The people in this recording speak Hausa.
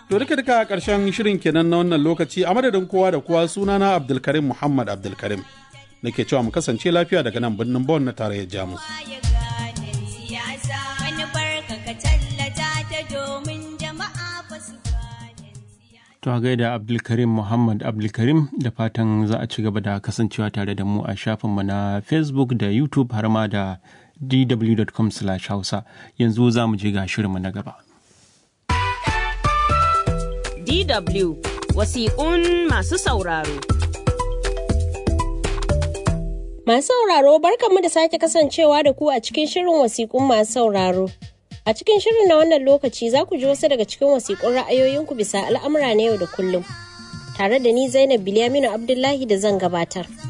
To duka duka ƙarshen shirin kenan na wannan lokaci a madadin kowa da kowa sunana Abdulkarim Muhammad Abdulkarim. Nake cewa mu kasance lafiya daga nan birnin Bon na tarayyar Jamus. To a gaida Abdulkarim Muhammad Abdulkarim da fatan za a ci gaba da kasancewa tare da mu a shafinmu na Facebook da YouTube har ma da dw.com hausa yanzu za mu je ga shirinmu na gaba. DW wasiƙun masu sauraro. Masu sauraro barkanmu da sake kasancewa da ku a cikin shirin wasiƙun masu sauraro. A cikin shirin na wannan lokaci za ku ji wasu daga cikin wasiƙun ra'ayoyinku bisa al'amura na yau da kullum. Tare da ni Zainab Bilyaminu Abdullahi da zan gabatar.